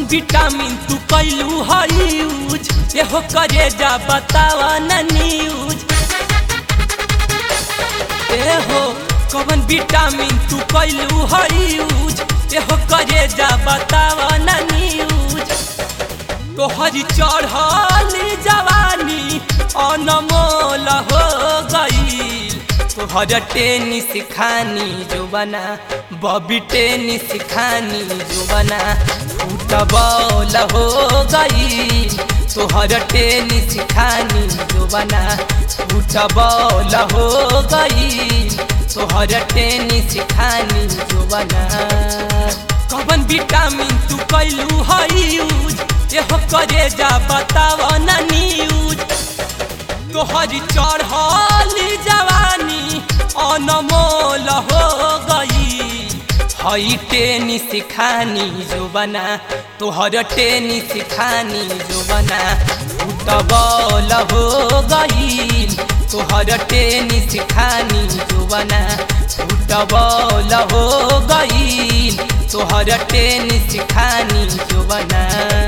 vitamin तू कैलू है यूज एहो करे जा बतावा न न्यूज एहो कवन विटामिन तू कैलू है यूज एहो करे जा बतावा न न्यूज तोहरी चढ़ली जवानी अनमोल हो गई तोहर टेनिस खानी जो बना बॉबी टेनिस खानी जो बना फुटबॉल हो गई तोहर टेनिस खानी जो बना फुटबॉल हो गई तोहर टेनिस खानी जो बना कवन विटामिन तू कैलू है यूज एहो करे जा बताव न न्यूज तोहरी चढ़ली जवानी अनमोल हो गई हई टेनिस खानी जो बना तोहर टेनिस खानी जो बना फुटबॉल हो गई तोहर टेनिस खानी जो बना फुटबॉल हो गई तोहर टेनिस खानी जो बना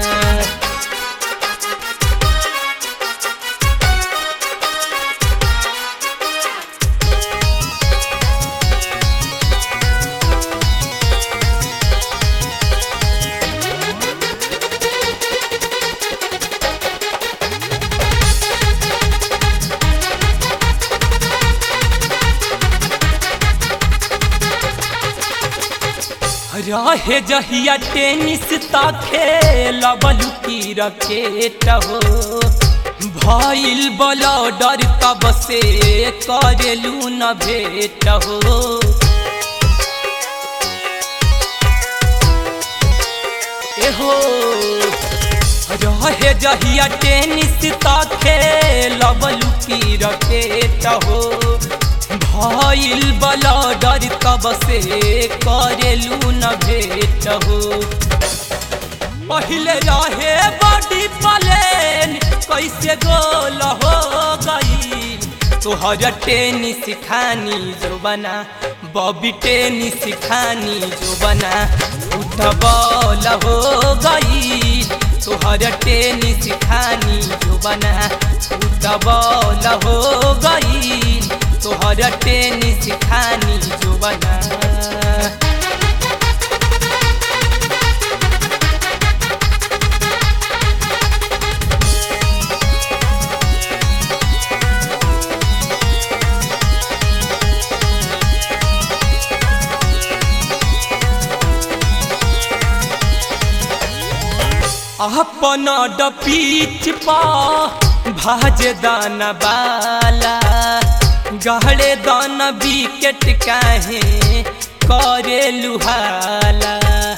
रहे जहिया टेनिस त खेलबलु की रकेट हो भइल बलडर तब से करेलू न भेट हो एहो रहे जहिया टेनिस त खेलबलु की रकेट हो भइल बलडर तब से करेलू न भेट हो पहले रहे बॉडी प्लेन कैसे गोल हो गई तोहर टेनिस खानी जो बना बॉबी टेनिस खानी जो बना फुटबॉल हो गई तोहर टेनिस खानी जो बना फुटबॉल हो गई तोहर टेनिस खानी जो बना अपन डपीच पा भाज दान बाला गहरे दान विकेट काहे करे लुहाला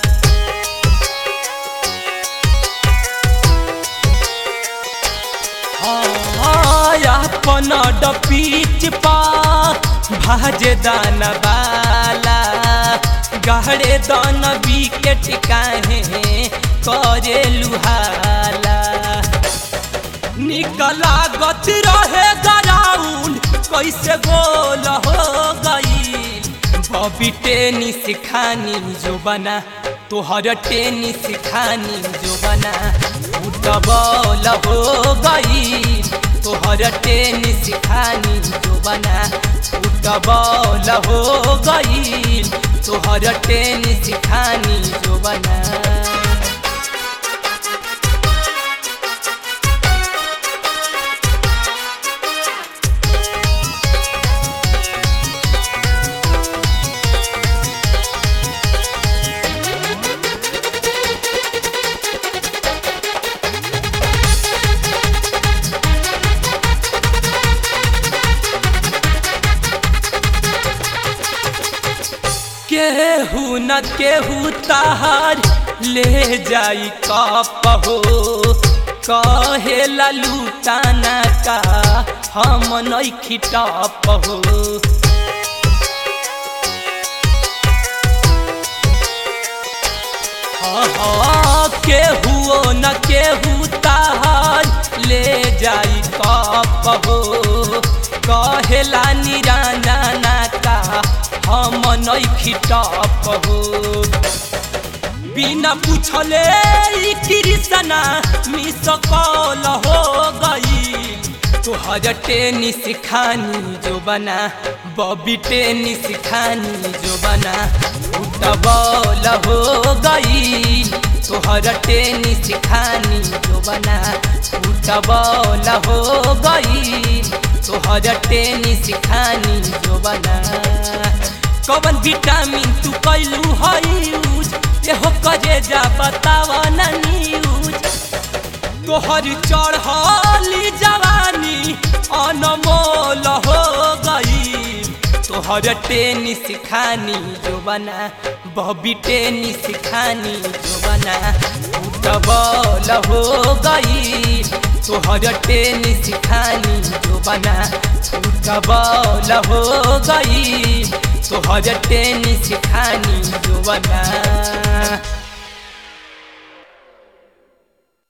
अपन डपीच पा भाज दान बाला गहरे दान विकेट काहे करे लुहाला निकला गति रहे ग्राउंड कैसे गोल हो गई बॉबी टेनिस खानी जो बना तोहर टेनिस खानी जो बना फुटबॉल हो गई तोहर टेनिस खानी जो बना फुटबॉल हो गई तोहर टेनिस खानी जो बना केहू न केहू तार ले जाई कप हो कहे ललूटाना का हम नहीं खिटप हो केहू न केहू तार ले जाई कप हो कहेला निराना का हम नहीं खिटप हो बिना पूछले ई कृष्णा मिस कॉल हो गई तोहर टेनिस खानी जो बना बॉबी टेनिस खानी जो बना फुटबॉल हो गई तोहर टेनिस खानी जो बना फुटबॉल हो गई तोहर टेनिस खानी जो बना कवन विटामिन तू कैलू है यूज एहो करे जा बतावा ना न्यूज तोहर चढ़ली जवानी अनमोल हो गई तोहर टेनिस खानी जो बना बॉबी टेनिस खानी जो बना फुटबॉल हो गई तोहर टेनिस खानी जो बना फुटबॉल हो गई तोहर टेनिस खानी जो बना